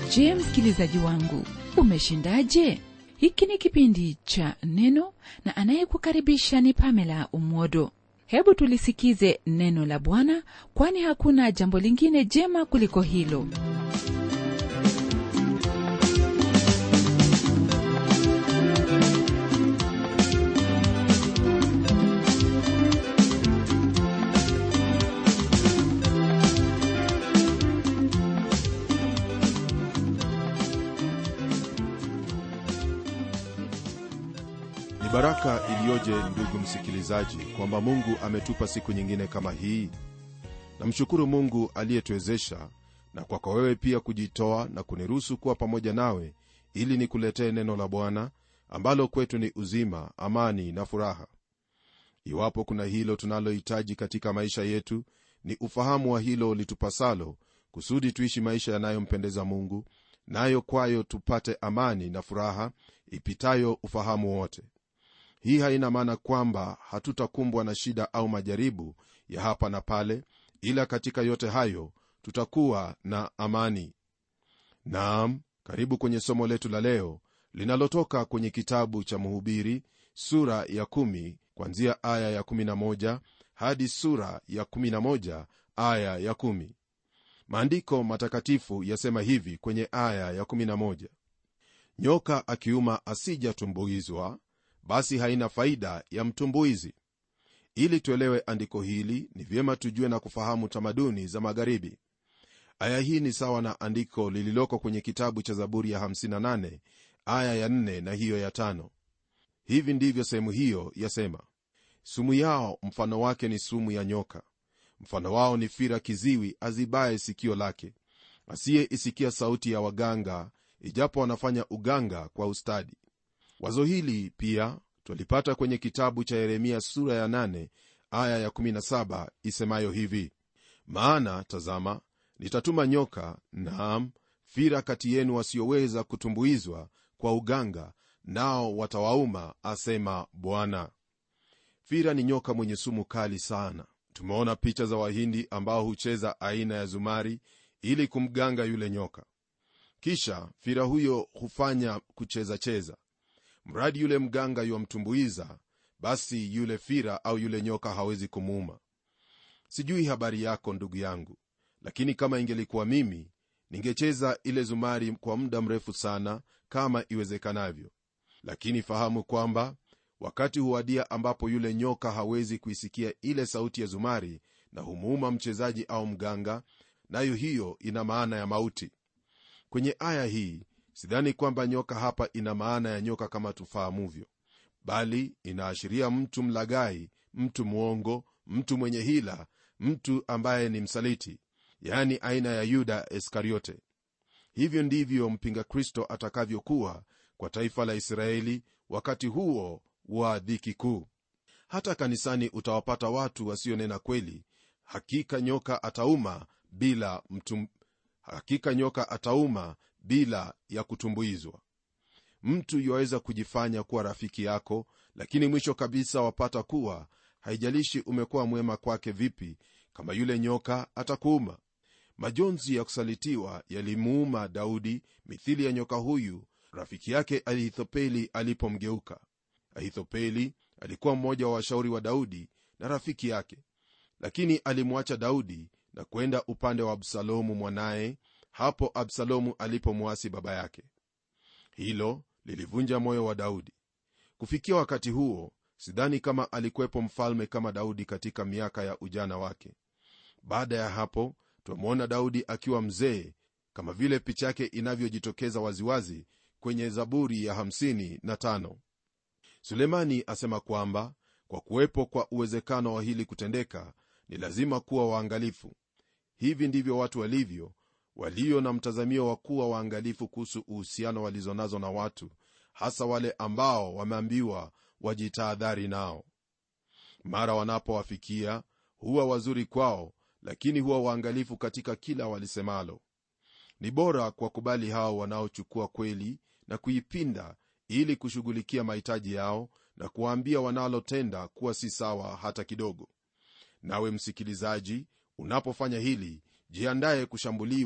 je msikilizaji wangu umeshindaje hiki ni kipindi cha neno na anayekukaribisha ni pamela umwodo hebu tulisikize neno la bwana kwani hakuna jambo lingine jema kuliko hilo ni baraka iliyoje ndugu msikilizaji kwamba mungu ametupa siku nyingine kama hii namshukuru mungu aliyetuwezesha na kwako wewe pia kujitoa na kuniruhusu kuwa pamoja nawe ili nikuletee neno la bwana ambalo kwetu ni uzima amani na furaha iwapo kuna hilo tunalohitaji katika maisha yetu ni ufahamu wa hilo litupasalo kusudi tuishi maisha yanayompendeza mungu nayo kwayo tupate amani na furaha ipitayo ufahamu wote hii haina maana kwamba hatutakumbwa na shida au majaribu ya hapa na pale ila katika yote hayo tutakuwa na amani naam karibu kwenye somo letu la leo linalotoka kwenye kitabu cha mhubiri sura ya 1 kwanzia aya ya 11 hadi sura ya 11 aya ya 1 maandiko matakatifu yasema hivi kwenye aya ya 11 nyoka akiuma asijatumbuizwa basi haina faida ya mtumbuizi ili tuelewe andiko hili ni vyema tujue na kufahamu tamaduni za magharibi aya hii ni sawa na andiko lililoko kwenye kitabu cha zaburi ya 58 aya ya 4 na hiyo ya 5 hivi ndivyo sehemu hiyo yasema sumu yao mfano wake ni sumu ya nyoka mfano wao ni fira kiziwi azibaye sikio lake asiyeisikia sauti ya waganga ijapo wanafanya uganga kwa ustadi wazo hili pia twalipata kwenye kitabu cha yeremia sura ya 8 aya ya17 isemayo hivi maana tazama nitatuma nyoka naam fira kati yenu wasioweza kutumbuizwa kwa uganga nao watawauma asema bwana fira ni nyoka mwenye sumu kali sana tumeona picha za wahindi ambao hucheza aina ya zumari ili kumganga yule nyoka kisha fira huyo hufanya kucheza cheza mradi yule mganga yuwamtumbuiza basi yule fira au yule nyoka hawezi kumuuma sijui habari yako ndugu yangu lakini kama ingelikuwa mimi ningecheza ile zumari kwa muda mrefu sana kama iwezekanavyo lakini fahamu kwamba wakati huwadia ambapo yule nyoka hawezi kuisikia ile sauti ya zumari na humuuma mchezaji au mganga nayo hiyo ina maana ya mauti kwenye aya hii sidhani kwamba nyoka hapa ina maana ya nyoka kama tufahamuvyo bali inaashiria mtu mlagai mtu mwongo mtu mwenye hila mtu ambaye ni msaliti yaani aina ya yuda iskariote hivyo ndivyo mpinga kristo atakavyokuwa kwa taifa la israeli wakati huo wa dhiki kuu hata kanisani utawapata watu wasionena kweli hakika nyoka atauma bila mtum, hakika nyoka atauma bila ya kutumbuizwa mtu yuwaweza kujifanya kuwa rafiki yako lakini mwisho kabisa wapata kuwa haijalishi umekuwa mwema kwake vipi kama yule nyoka atakuuma majonzi ya kusalitiwa yalimuuma daudi mithili ya nyoka huyu rafiki yake ahithopeli alipomgeuka ahithopeli alikuwa mmoja wa washauri wa daudi na rafiki yake lakini alimwacha daudi na kwenda upande wa absalomu mwanaye hapo absalomu alipomwasi baba yake hilo lilivunja moyo wa daudi kufikia wakati huo sidhani kama alikuwepo mfalme kama daudi katika miaka ya ujana wake baada ya hapo twamwona daudi akiwa mzee kama vile picha yake inavyojitokeza waziwazi kwenye zaburi ya 55 sulemani asema kwamba kwa kuwepo kwa uwezekano wa hili kutendeka ni lazima kuwa waangalifu hivi ndivyo watu walivyo walio na mtazamio wa kuwa waangalifu kuhusu uhusiano walizonazo na watu hasa wale ambao wameambiwa wajitahadhari nao mara wanapowafikia huwa wazuri kwao lakini huwa waangalifu katika kila walisemalo ni bora kuwakubali hao wanaochukua kweli na kuipinda ili kushughulikia mahitaji yao na kuwaambia wanalotenda kuwa si sawa hata kidogo nawe msikilizaji unapofanya hili jiandaye kushambuliwa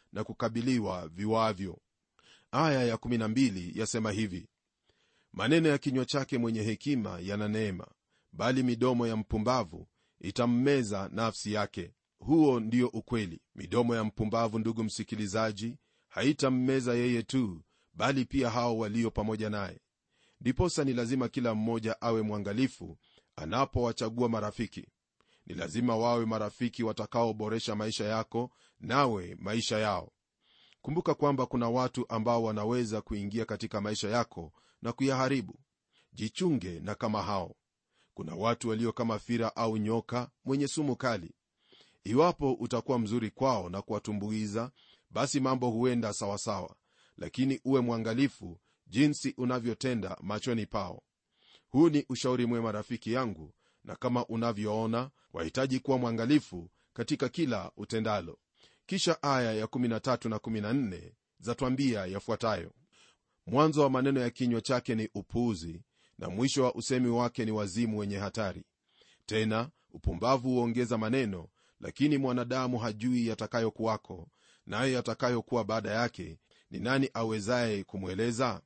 na kukabiliwa viwavyo aya ya12 yasema hivi maneno ya kinywa chake mwenye hekima yana neema bali midomo ya mpumbavu itammeza nafsi yake huo ndio ukweli midomo ya mpumbavu ndugu msikilizaji haitammeza yeye tu bali pia hao walio pamoja naye ndiposa ni lazima kila mmoja awe mwangalifu anapowachagua marafiki ni lazima wawe marafiki watakaoboresha maisha yako nawe maisha yao kumbuka kwamba kuna watu ambao wanaweza kuingia katika maisha yako na kuyaharibu jichunge na kama hao kuna watu walio kama fira au nyoka mwenye sumu kali iwapo utakuwa mzuri kwao na kuwatumbuiza basi mambo huenda sawasawa lakini uwe mwangalifu jinsi unavyotenda machoni pao huu ni ushauri mwema rafiki yangu na kama unavyoona wahitaji kuwa mwangalifu katika kila utendalo kisha aya ya13 na 14 zatwambia yafuatayo mwanzo wa maneno ya kinywa chake ni upuuzi na mwisho wa usemi wake ni wazimu wenye hatari tena upumbavu huongeza maneno lakini mwanadamu hajui yatakayokuwako nayo yatakayokuwa baada yake ni nani awezaye kumweleza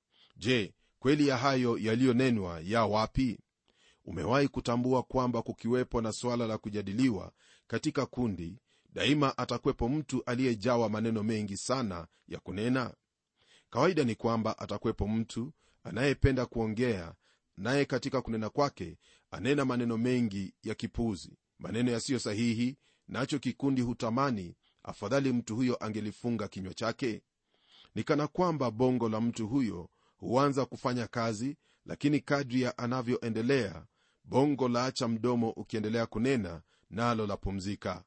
je kweli ya hayo yaliyonenwa ya wapi umewahi kutambua kwamba kukiwepo na swala la kujadiliwa katika kundi daima atakwepo mtu aliyejawa maneno mengi sana ya kunena kawaida ni kwamba atakwepo mtu anayependa kuongea naye katika kunena kwake anena maneno mengi ya kipuzi maneno yasiyo sahihi nacho kikundi hutamani afadhali mtu huyo angelifunga kinywa chake ni kana kwamba bongo la mtu huyo huanza kufanya kazi lakini kadri ya anavyoendelea bongo laacha mdomo ukiendelea kunena nalo lapumzika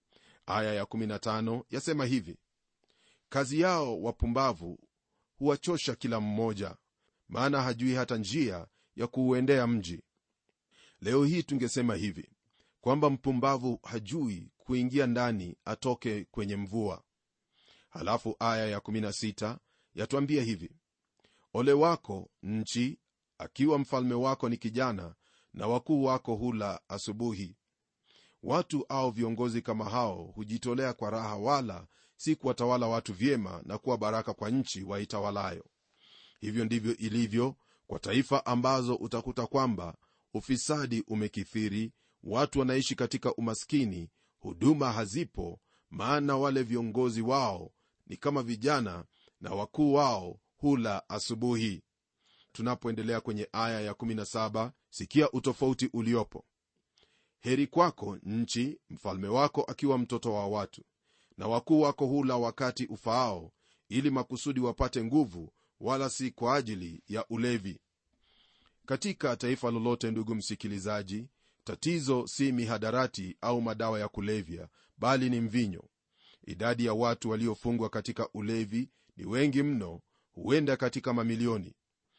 aya ya15 yasema hivi kazi yao wapumbavu huwachosha kila mmoja maana hajui hata njia ya kuuendea mji leo hii tungesema hivi kwamba mpumbavu hajui kuingia ndani atoke kwenye mvua halafu aya ya16 yatwambia hivi ole wako nchi akiwa mfalme wako ni kijana na wakuu wako hula asubuhi watu au viongozi kama hao hujitolea kwa raha wala si kuwatawala watu vyema na kuwa baraka kwa nchi waitawalayo hivyo ndivyo ilivyo kwa taifa ambazo utakuta kwamba ufisadi umekithiri watu wanaishi katika umaskini huduma hazipo maana wale viongozi wao ni kama vijana na wakuu wao hula asubuhi tunapoendelea kwenye aya ya17 sikia utofauti uliopo heri kwako nchi mfalme wako akiwa mtoto wa watu na wakuu wako hula wakati ufaao ili makusudi wapate nguvu wala si kwa ajili ya ulevi katika taifa lolote ndugu msikilizaji tatizo si mihadarati au madawa ya kulevya bali ni mvinyo idadi ya watu waliofungwa katika ulevi ni wengi mno huenda katika mamilioni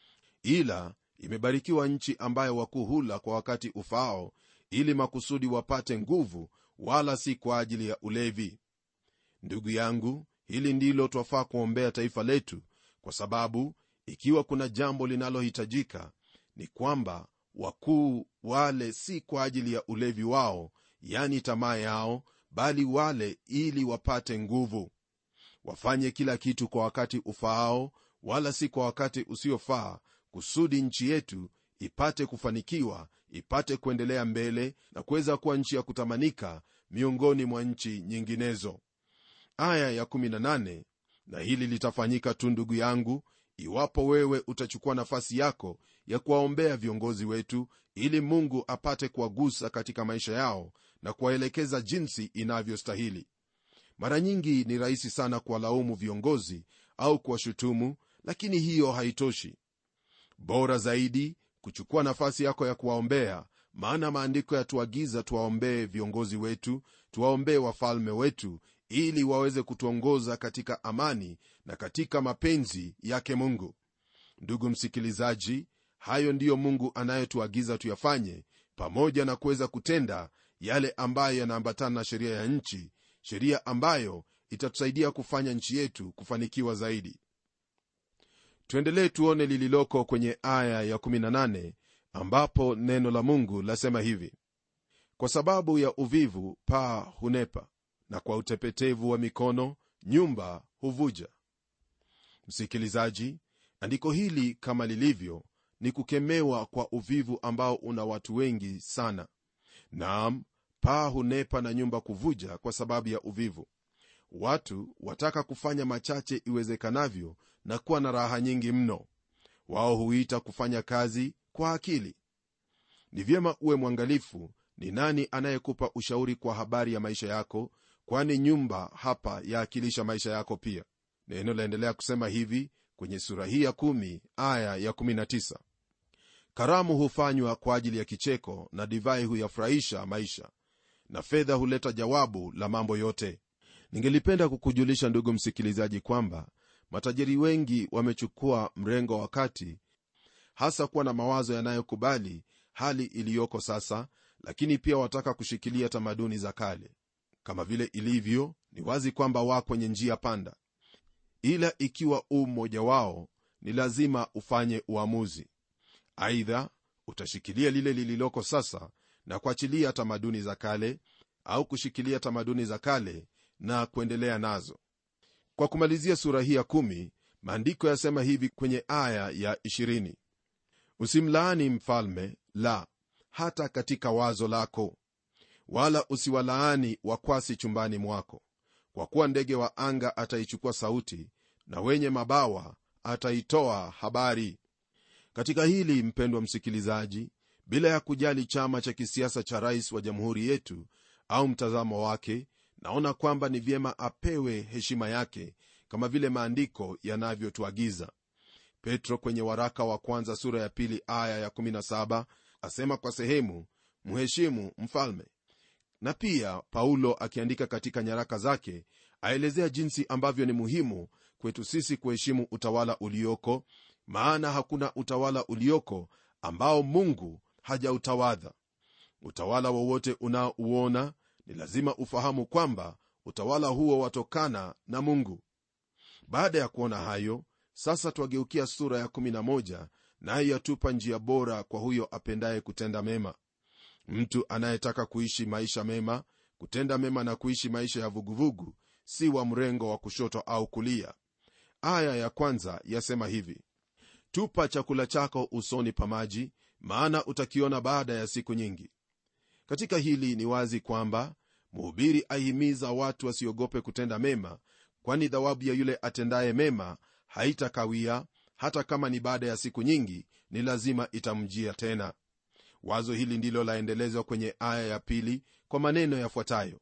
ila imebarikiwa nchi ambayo wakuu hula kwa wakati ufaao ili makusudi wapate nguvu wala si kwa ajili ya ulevi ndugu yangu hili ndilo twafaa kuombea taifa letu kwa sababu ikiwa kuna jambo linalohitajika ni kwamba wakuu wale si kwa ajili ya ulevi wao yani tamaa yao bali wale ili wapate nguvu wafanye kila kitu kwa wakati ufaao wala si kwa wakati usiofaa kusudi nchi yetu ipate kufanikiwa ipate kuendelea mbele na kuweza kuwa nchi ya kutamanika miongoni mwa nchi nyinginezo aya ya18 na hili litafanyika tu ndugu yangu iwapo wewe utachukua nafasi yako ya kuwaombea viongozi wetu ili mungu apate kuwagusa katika maisha yao na kuwaelekeza jinsi inavyostahili mara nyingi ni rahisi sana kuwalaumu viongozi au kuwashutumu lakini hiyo haitoshi bora zaidi kuchukua nafasi yako ya kuwaombea maana maandiko yatuagiza tuwaombee viongozi wetu tuwaombee wafalme wetu ili waweze kutuongoza katika amani na katika mapenzi yake mungu ndugu msikilizaji hayo ndiyo mungu anayetuagiza tuyafanye pamoja na kuweza kutenda yale ambayo yanaambatana na sheria ya nchi sheria ambayo itatusaidia kufanya nchi yetu kufanikiwa zaidi tuendelee tuone lililoko kwenye aya ya18 ambapo neno la mungu lasema hivi kwa sababu ya uvivu paa hunepa na kwa utepetevu wa mikono nyumba huvuja msikilizaji andiko hili kama lilivyo ni kukemewa kwa uvivu ambao una watu wengi sana naam paa hunepa na nyumba kuvuja kwa sababu ya uvivu watu wataka kufanya machache iwezekanavyo na kuwa na raha nyingi mno wao huita kufanya kazi kwa akili ni vyema uwe mwangalifu ni nani anayekupa ushauri kwa habari ya maisha yako kwani nyumba hapa yaakilisha maisha yako pia neno laendelea kusema hivi kwenye sura hii ya 1 aya ya 19 karamu hufanywa kwa ajili ya kicheko na divai huyafurahisha maisha na fedha huleta jawabu la mambo yote ningelipenda kukujulisha ndugu msikilizaji kwamba matajiri wengi wamechukua mrengo wa kati hasa kuwa na mawazo yanayokubali hali iliyoko sasa lakini pia wataka kushikilia tamaduni za kale kama vile ilivyo ni wazi kwamba wa kwenye njia panda ila ikiwa u mmoja wao ni lazima ufanye uamuzi aidha utashikilia lile lililoko sasa na kuachilia tamaduni za kale au kushikilia tamaduni za kale na kuendelea nazo kwa kumalizia sura hii ya kumi, maandiko yasema hivi kwenye aya ya 20 usimlaani mfalme la hata katika wazo lako wala usiwalaani wakwasi chumbani mwako kwa kuwa ndege wa anga ataichukua sauti na wenye mabawa ataitoa habari katika hili mpendwa msikilizaji bila ya kujali chama cha kisiasa cha rais wa jamhuri yetu au mtazamo wake naona kwamba ni vyema apewe heshima yake kama vile maandiko yanavyotuagiza petro kwenye waraka wa kwanza sura ya pili aya ya 17 asema kwa sehemu mheshimu mfalme na pia paulo akiandika katika nyaraka zake aelezea jinsi ambavyo ni muhimu kwetu sisi kuheshimu utawala ulioko maana hakuna utawala ulioko ambao mungu hajautawadha utawala wowote unaouona ni lazima ufahamu kwamba utawala huo watokana na mungu baada ya kuona hayo sasa twageukia sura ya 11 naye yatupa njia bora kwa huyo apendaye kutenda mema mtu anayetaka kuishi maisha mema kutenda mema na kuishi maisha ya vuguvugu si wa mrengo wa kushoto au kulia aya ya kwanza yasema hivi tupa chakula chako usoni pa maji maana utakiona baada ya siku nyingi katika hili ni wazi kwamba mhubiri ahimiza watu wasiogope kutenda mema kwani thawabu ya yule atendaye mema haitakawia hata kama ni baada ya siku nyingi ni lazima itamjia tena wazo hili ndilo laendelezwa kwenye aya ya pili kwa maneno yafuatayo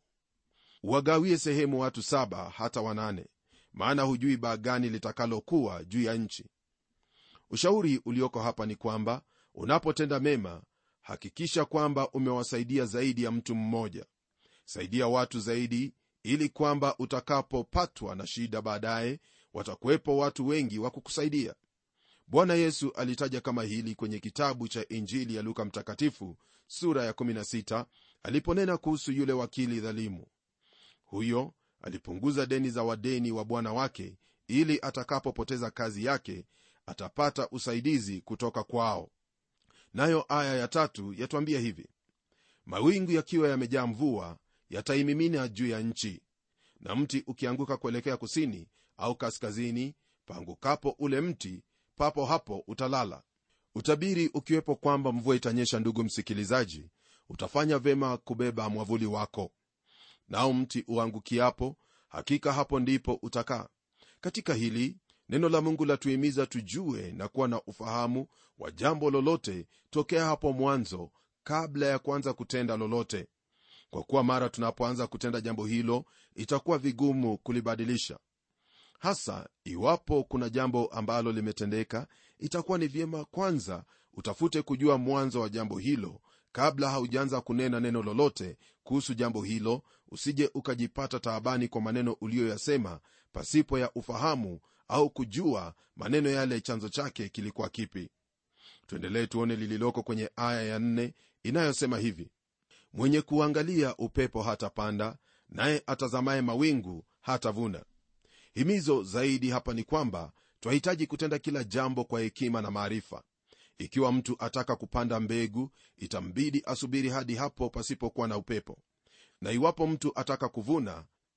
wagawie sehemu watu saba hata wanane maana hujui baa gani litakalokuwa juu ya nchi ushauri ulioko hapa ni kwamba unapotenda mema hakikisha kwamba umewasaidia zaidi ya mtu mmoja saidia watu zaidi ili kwamba utakapopatwa na shida baadaye watakuwepo watu wengi wa kukusaidia bwana yesu alitaja kama hili kwenye kitabu cha injili ya luka mtakatifu sura ya 16 aliponena kuhusu yule wakili dhalimu huyo alipunguza deni za wadeni wa bwana wake ili atakapopoteza kazi yake atapata usaidizi kutoka kwao nayo aya ya tatu yatwambia hivi mawingu yakiwa yamejaa mvua yataimimina juu ya nchi na mti ukianguka kuelekea kusini au kaskazini paangukapo ule mti papo hapo utalala utabiri ukiwepo kwamba mvua itanyesha ndugu msikilizaji utafanya vema kubeba mwavuli wako nao mti uangukiapo hakika hapo ndipo utakaa katika hili neno la mungu latuhimiza tujue na kuwa na ufahamu wa jambo lolote tokea hapo mwanzo kabla ya kuanza kutenda lolote kwa kuwa mara tunapoanza kutenda jambo hilo itakuwa vigumu kulibadilisha hasa iwapo kuna jambo ambalo limetendeka itakuwa ni vyema kwanza utafute kujua mwanzo wa jambo hilo kabla haujaanza kunena neno lolote kuhusu jambo hilo usije ukajipata taabani kwa maneno uliyoyasema pasipo ya ufahamu au kujua maneno yale chanzo chake kilikuwa kipi tuendelee tuone lililoko kwenye aya ya nne inayosema hivi mwenye kuangalia upepo hatapanda naye atazamaye mawingu hatavuna himizo zaidi hapa ni kwamba twahitaji kutenda kila jambo kwa hekima na maarifa ikiwa mtu ataka kupanda mbegu itambidi asubiri hadi hapo pasipokuwa na upepo na iwapo mtu ataka kuvuna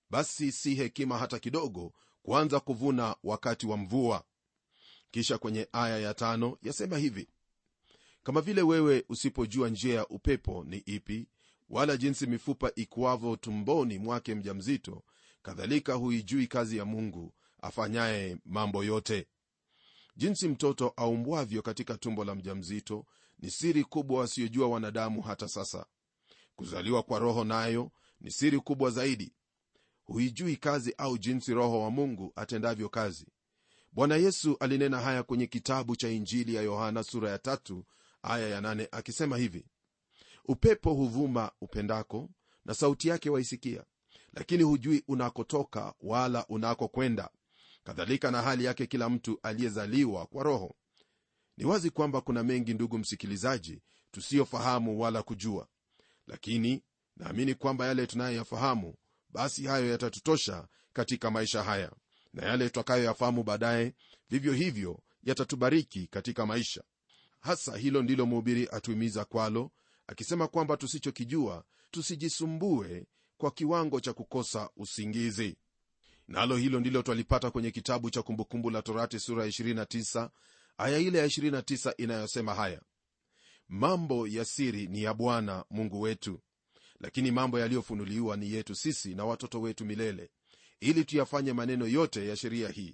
basi si hekima hata kidogo kuanza kuvuna wakati wa mvua kisha kwenye aya ya tano yasema hivi kama vile wewe usipojua njia ya upepo ni ipi wala jinsi mifupa ikuavyo tumboni mwake mjamzito kadhalika huijui kazi ya mungu afanyaye mambo yote jinsi mtoto aumbwavyo katika tumbo la mjamzito ni siri kubwa wasiyojua wanadamu hata sasa kuzaliwa kwa roho nayo ni siri kubwa zaidi huijui kazi au jinsi roho wa mungu atendavyo kazi bwana yesu alinena haya kwenye kitabu cha injili ya yohana sura ya tatu aya ya nane akisema hivi upepo huvuma upendako na sauti yake waisikia lakini hujui unakotoka wala unakokwenda kadhalika na hali yake kila mtu aliyezaliwa kwa roho ni wazi kwamba kuna mengi ndugu msikilizaji tusiyofahamu wala kujua lakini naamini kwamba yale tunayoyafahamu basi hayo yatatutosha katika maisha haya na yale tutakayoyafahamu baadaye vivyo hivyo yatatubariki katika maisha hasa hilo ndilo mhubiri atuhimiza kwalo akisema kwamba tusichokijua tusijisumbue kwa kiwango cha kukosa usingizi nalo hilo ndilo twalipata kwenye kitabu cha kumbukumbu la torati sura ya 29 aya ile ya 29 inayosema haya mambo ya siri ni ya bwana mungu wetu lakini mambo yaliyofunuliwa ni yetu sisi na watoto wetu milele ili tuyafanye maneno yote ya sheria hii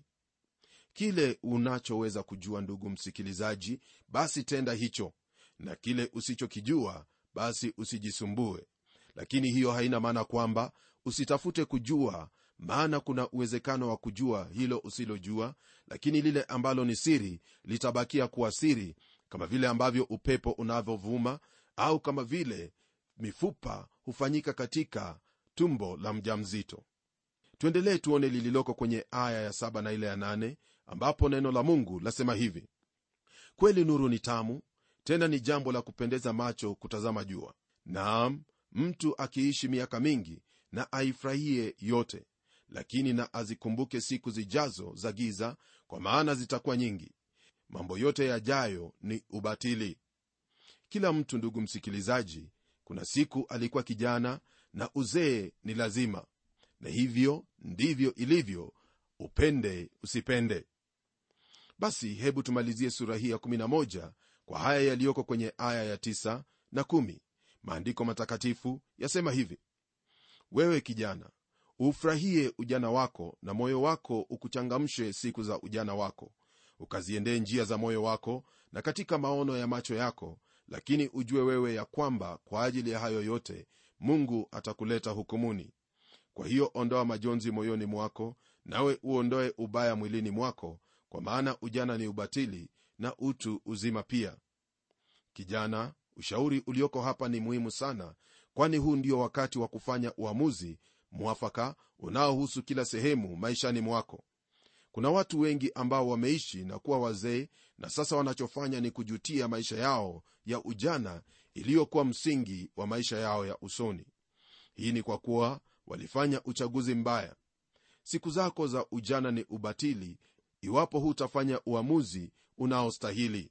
kile unachoweza kujua ndugu msikilizaji basi tenda hicho na kile usichokijua basi usijisumbue lakini hiyo haina maana kwamba usitafute kujua maana kuna uwezekano wa kujua hilo usilojua lakini lile ambalo ni siri litabakia kuwa siri kama vile ambavyo upepo unavyovuma au kama vile mifupa hufanyika katika tumbo la mjamzito tuendelee tuone lililoko kwenye aya ya saba na ile ya nane ambapo neno la mungu lasema hivi kweli nuru ni tamu tena ni jambo la kupendeza macho kutazama jua naam mtu akiishi miaka mingi na aifurahie yote lakini na azikumbuke siku zijazo za giza kwa maana zitakuwa nyingi mambo yote yajayo ni ubatili kila mtu ndugu msikilizaji kuna siku alikuwa kijana na uzee ni lazima na hivyo ndivyo ilivyo upende usipende basi hebu tumalizie sura hii ya 11 kwa haya yaliyoko kwenye aya ya 9 na 1 maandiko matakatifu yasema hivi wewe kijana ufurahie ujana wako na moyo wako ukuchangamshe siku za ujana wako ukaziendee njia za moyo wako na katika maono ya macho yako lakini ujue wewe ya kwamba kwa ajili ya hayo yote mungu atakuleta hukumuni kwa hiyo ondoa majonzi moyoni mwako nawe uondoe ubaya mwilini mwako kwa maana ujana ni ubatili na utu uzima pia kijana ushauri ulioko hapa ni muhimu sana kwani huu ndio wakati wa kufanya uamuzi mwafaka unaohusu kila sehemu maishani mwako kuna watu wengi ambao wameishi na kuwa wazee na sasa wanachofanya ni kujutia maisha yao ya ujana iliyokuwa msingi wa maisha yao ya usoni hii ni kwa kuwa walifanya uchaguzi mbaya siku zako za ujana ni ubatili iwapo hutafanya uamuzi unaostahili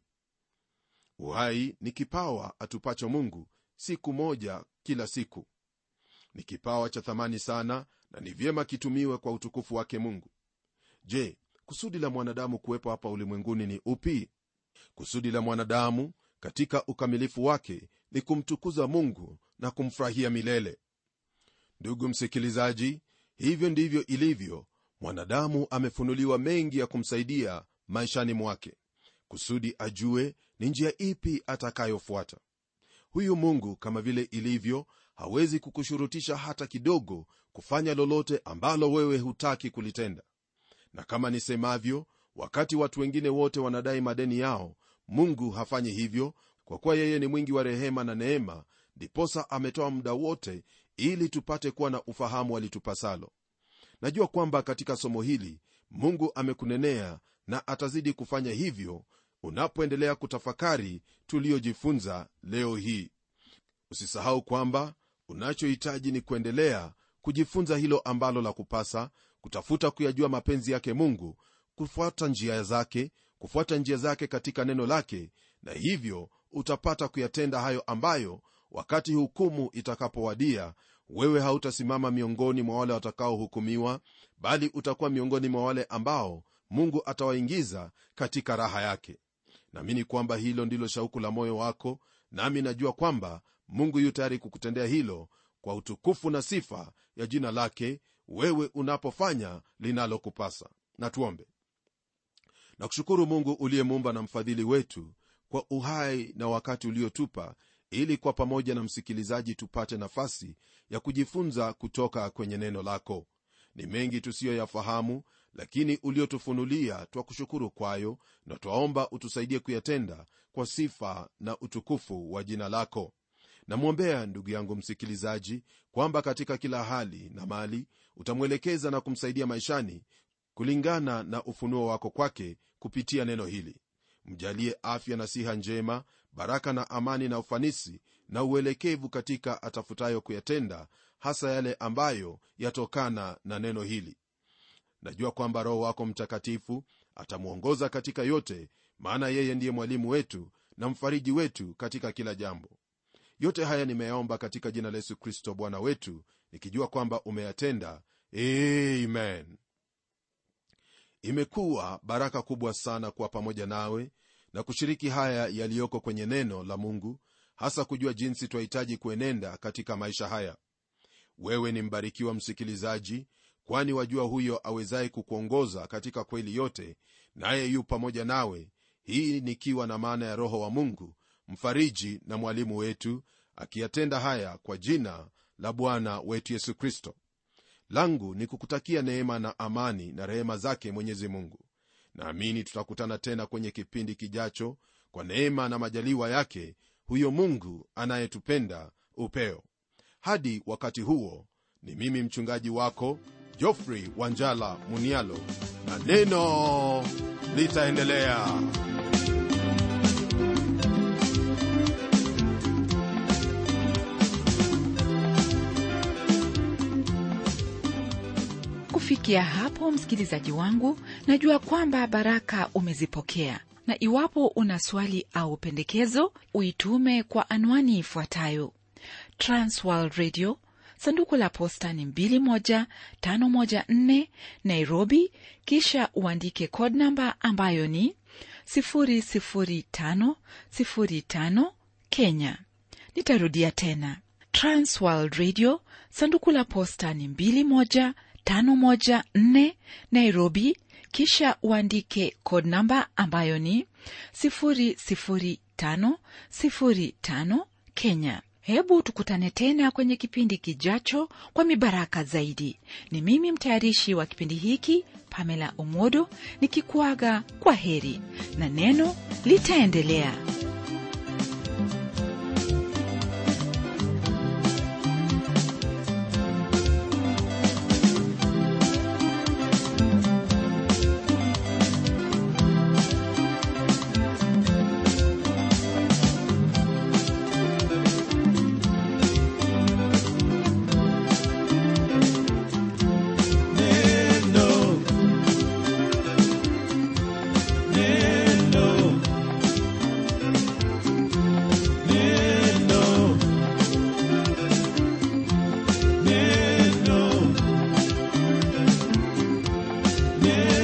uhai ni kipawa atupacho mungu siku moja kila siku ni kipawa cha thamani sana na ni vyema kitumiwe kwa utukufu wake mungu je kusudi la mwanadamu kuwepo hapa ulimwenguni ni upi kusudi la mwanadamu katika ukamilifu wake ni kumtukuza mungu na kumfurahia milele ndugu msikilizaji hivyo ndivyo ilivyo mwanadamu amefunuliwa mengi ya kumsaidia maishani mwake kusudi ajue ni njia ipi atakayofuata huyu mungu kama vile ilivyo hawezi kukushurutisha hata kidogo kufanya lolote ambalo wewe hutaki kulitenda na kama nisemavyo wakati watu wengine wote wanadai madeni yao mungu hafanyi hivyo kwa kuwa yeye ni mwingi wa rehema na neema ndiposa ametoa muda wote ili tupate kuwa na ufahamu alitupasalo najua kwamba katika somo hili mungu amekunenea na atazidi kufanya hivyo unapoendelea kutafakari tuliyojifunza leo hii usisahau kwamba unachohitaji ni kuendelea kujifunza hilo ambalo la kupasa kutafuta kuyajua mapenzi yake mungu kufuata njia zake kufuata njia zake katika neno lake na hivyo utapata kuyatenda hayo ambayo wakati hukumu itakapowadia wewe hautasimama miongoni mwa wale watakaohukumiwa bali utakuwa miongoni mwa wale ambao mungu atawaingiza katika raha yake naamini kwamba hilo ndilo shauku la moyo wako nami najua kwamba mungu yu tayari kukutendea hilo kwa utukufu na sifa ya jina lake wewe unapofanya linalokupasa na tuombe na kushukuru mungu uliyemuumba na mfadhili wetu kwa uhai na wakati uliotupa ili kwa pamoja na msikilizaji tupate nafasi ya kujifunza kutoka kwenye neno lako ni mengi tusiyoyafahamu lakini uliotufunulia twakushukuru kwayo na twaomba utusaidie kuyatenda kwa sifa na utukufu wa jina lako namwombea ndugu yangu msikilizaji kwamba katika kila hali na mali utamwelekeza na kumsaidia maishani kulingana na ufunuo wako kwake kupitia neno hili mjalie afya na siha njema baraka na amani na ufanisi na uelekevu katika atafutayo kuyatenda hasa yale ambayo yatokana na neno hili najua kwamba roho wako mtakatifu atamwongoza katika yote maana yeye ndiye mwalimu wetu na mfariji wetu katika kila jambo yote haya nimeyaomba katika jina la yesu kristo bwana wetu nikijua kwamba umeyatenda amen imekuwa baraka kubwa sana kuwa pamoja nawe na kushiriki haya yaliyoko kwenye neno la mungu hasa kujua jinsi twahitaji kuenenda katika maisha haya wewe ni mbarikiwa msikilizaji kwani wajua huyo awezaye kukuongoza katika kweli yote naye yu pamoja nawe hii nikiwa na maana ya roho wa mungu mfariji na mwalimu wetu akiyatenda haya kwa jina la bwana wetu yesu kristo langu ni kukutakia neema na amani na rehema zake mwenyezi mungu naamini tutakutana tena kwenye kipindi kijacho kwa neema na majaliwa yake huyo mungu anayetupenda upeo hadi wakati huo ni mimi mchungaji wako jofrey wanjala munialo na neno litaendelea kufikia hapo msikilizaji wangu najua kwamba baraka umezipokea na iwapo una swali au pendekezo uitume kwa anwani ifuatayo transworld radio sanduku la posta ni 21514 nairobi kisha uandike code namba ambayo ni 00505 kenya nitarudia tena transworld radio sanduku la posta ni 21514 nairobi kisha uandike code namba ambayo ni 00505 kenya hebu tukutane tena kwenye kipindi kijacho kwa mibaraka zaidi ni mimi mtayarishi wa kipindi hiki pamela omodo nikikuaga kwa heri na neno litaendelea Yeah.